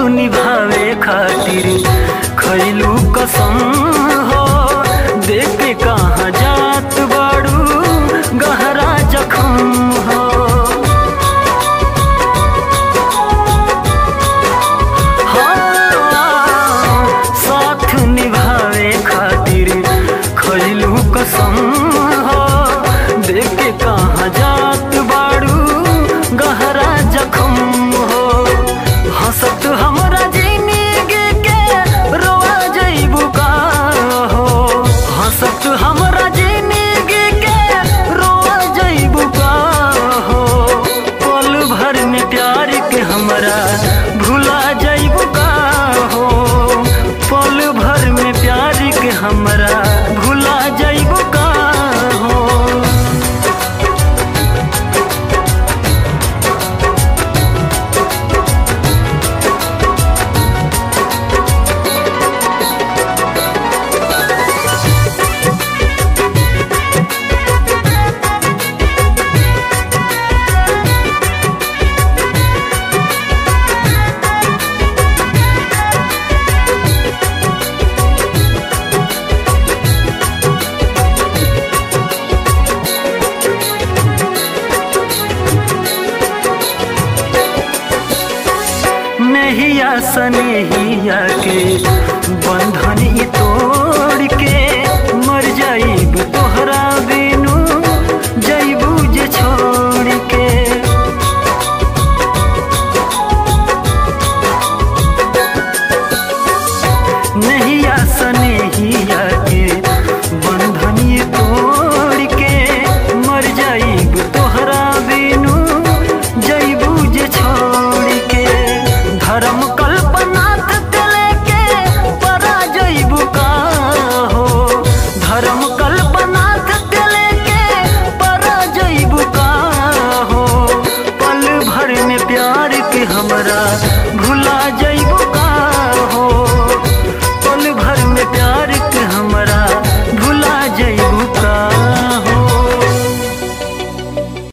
निभावे खातिर खैलू कसम हो देख के कहाँ जात बाड़ू गहरा जखम हो हाँ, साथ निभावे खातिर खैलू कसम हो देख के कहाँ जात बाड़ू गहरा जखम हो हंसत हमरा जिंदगी के रोआ जइबू का हो हंसत हमरा जिंदगी के रोआ जइबू का हो पल भर में प्यार के हमरा भुला जइबू का हो पल भर में प्यार के हमरा भुला जइबू का हो नहिया सनेहिया के बंधन ये तो